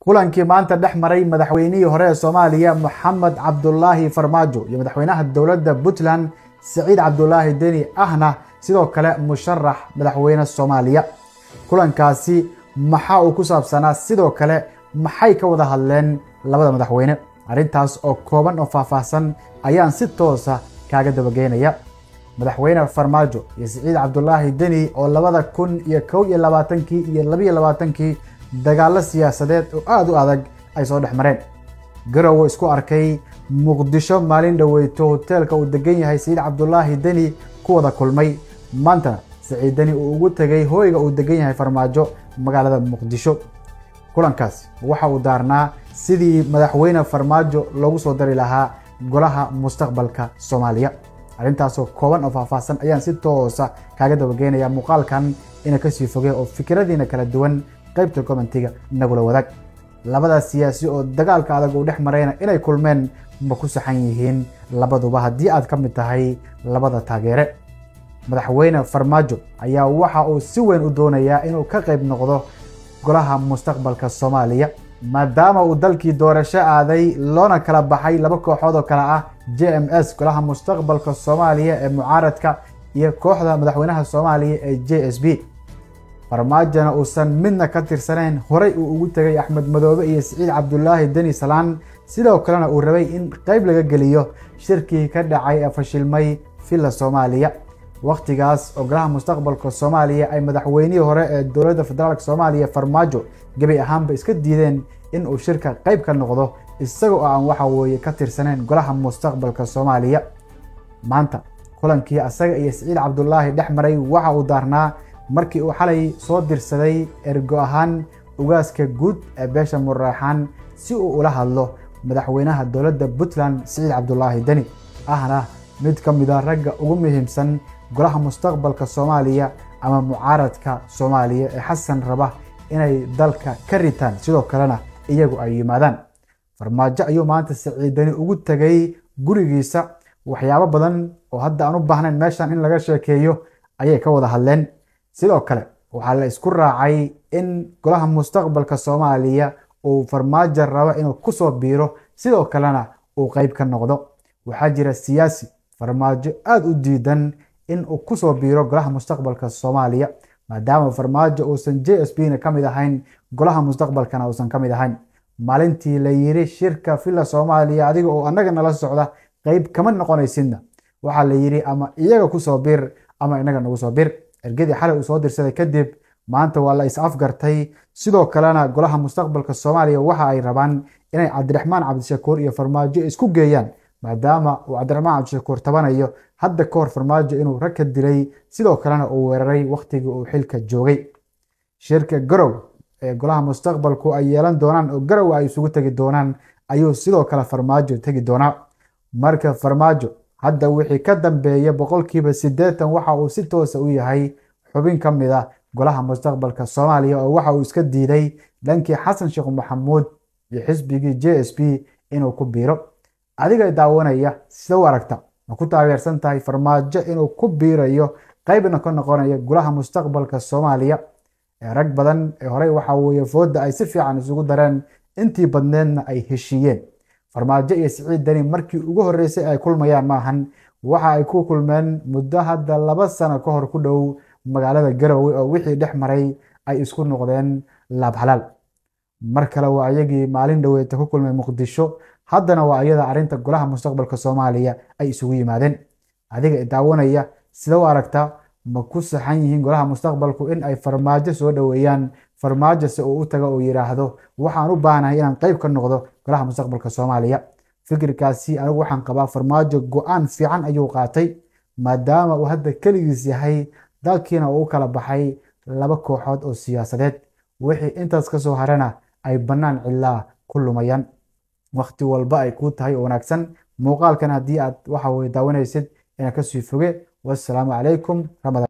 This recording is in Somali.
kulankii maanta dhex maray madaxweynihii hore ee soomaaliya moxamed cabdulaahi farmaajo iyo madaxweynaha dowladda puntland siciid cabdulaahi deni ahna sidoo kale musharax madaxweyne soomaaliya kulankaasi maxaa uu ku saabsanaa sidoo kale maxay ka wada hadleen labada madaxweyne arrintaas oo kooban oo faahfaahsan ayaan si toosa kaaga dabageynaya madaxweyne farmaajo iyo siciid cabdulaahi deni oo labada kun iyo kow iyo labaatankii iyo labiyo labaatankii dagaallo siyaasadeed oo aada u adag ay soo dhex mareen garowo isku arkay muqdisho maalin dhoweyto hoteelka uu degan yahay siciid cabdulaahi deni ku wada kulmay maantana siciid deni uu ugu tegay hooyga uu degan yahay farmaajo magaalada muqdisho kulankaas waxa uu daarnaa sidii madaxweyne farmaajo loogu soo dari lahaa golaha mustaqbalka soomaaliya arrintaasoo kooban oo faahfaahsan ayaan si toosa kaaga dabageynaya muuqaalkan ina kasii foge oo fikradiina kala duwan qaybta commentiga nagula wadaag labadaas siyaasi oo dagaalka adag uu dhex marayna inay kulmeen ma ku saxan yihiin labaduba haddii aad ka mid tahay labada taageere madaxweyne farmaajo ayaa waxa uu si weyn u doonayaa inuu ka qayb noqdo golaha mustaqbalka soomaaliya maadaama uu dalkii doorasho aaday loona kala baxay laba kooxood oo kale ah j m s golaha mustaqbalka soomaaliya ee mucaaradka iyo kooxda madaxweynaha soomaaliya ee j s b farmaajona uusan midna ka tirsanayn horey uu ugu tegay axmed madoobe iyo siciid cabdulaahi deni salaan sidoo kalena uu rabay in qayb laga geliyo shirkii ka dhacay ee fashilmay villa soomaaliya wakhtigaas oo golaha mustaqbalka soomaaliya ay madaxweynihii hore ee dowladda federaalk soomaaliya farmaajo gebi ahaanba iska diideen in uu shirka qayb ka noqdo isaga oo aan waxa weeye ka tirsanayn golaha mustaqbalka soomaaliya maanta kulankii asaga iyo siciid cabdulaahi dhex maray waxa uu daarnaa markii uu xalay soo dirsaday ergo ahaan ugaaska guud ee beesha muraaxaan si uu ula hadlo madaxweynaha dowladda puntland siciid cabdulaahi deni ahna mid ka mida ragga ugu muhiimsan golaha mustaqbalka soomaaliya ama mucaaradka soomaaliya ee xasan raba inay dalka ka ritaan sidoo kalena iyagu ay yimaadaan farmaajo ayuu maanta siciid deni ugu tegay gurigiisa waxyaabo badan oo hadda aan u baahnayn meeshan in laga sheekeeyo ayay ka wada hadleen sidoo kale waxaa la isku raacay in golaha mustaqbalka soomaaliya uu farmaajo rabo inuu kusoo biiro sidoo kalena uu qeyb ka noqdo waxaa jira siyaasi farmaajo aada u diidan in uu kusoo biiro golaha mustaqbalka soomaaliya maadaama farmaajo uusan j s b na ka mid ahayn golaha mustaqbalkana uusan ka mid ahayn maalintii la yiri shirka villa soomaaliya adiga oo annaga nala socda qeyb kama noqonaysidna waxaa la yiri ama iyaga kusoo bir ama inaga nagu soo bir ergadii xalay uu soo dirsaday kadib maanta waa la is afgartay sidoo kalena golaha mustaqbalka soomaaliya waxa ay rabaan inay cabdiraxmaan cabdishakuur iyo farmaajo isku geeyaan maadaama uu cabdiraxmaan cabdishakuur tabanayo hadda ka hor farmaajo inuu rag ka dilay sidoo kalena uu weeraray wakhtigii uu xilka joogay shirka garow ee golaha mustaqbalku ay yeelan doonaan oo garow ay isugu tegi doonaan ayuu sidoo kale farmaajo tegi doonaa marka farmaajo hadda wixii ka dambeeya boqolkiiba siddeetan waxa uu si toosa u yahay xubin ka mid a golaha mustaqbalka soomaaliya oo waxa uu iska diiday dhankii xasan sheekh maxamuud iyo xisbigii j s b inuu ku biiro adiga daawanaya sida u aragta ma ku taageersan tahay farmaajo inuu ku biirayo qaybna ka noqonayo golaha mustaqbalka soomaaliya ee rag badan ee horey waxa weeye fooda ay si fiican isugu dareen intii badneedna ay heshiiyeen farmaajo iyo siciid deni markii ugu horreysay ay kulmayaan maahan waxa ay ku kulmeen muddo hadda laba sano ka hor ku dhow magaalada garowe oo wixii dhex maray ay isku noqdeen laab xalaal mar kale waa ayagii maalin dhoweeta ku kulmay muqdisho haddana waa iyada arrinta golaha mustaqbalka soomaaliya ay isugu yimaadeen adiga daawanaya sida u aragta ma ku saxan yihiin golaha mustaqbalku in ay farmaajo soo dhoweeyaan farmaajo se uu u tago uu yidhaahdo waxaan u baahnahay inaan qeyb ka noqdo golaha mustaqbalka soomaaliya fikirkaasi anigu waxaan qabaa farmaajo go-aan fiican ayuu qaatay maadaama uu hadda keligiis yahay dalkiina uu u kala baxay laba kooxood oo siyaasadeed wixii intaas ka soo harana ay bannaan cilaa ku lumayaan wakhti walba ay kuu tahay oo wanaagsan muuqaalkan haddii aad waxa weye daawanaysid inaad kasii foge wassalaamu calaykum ramadaan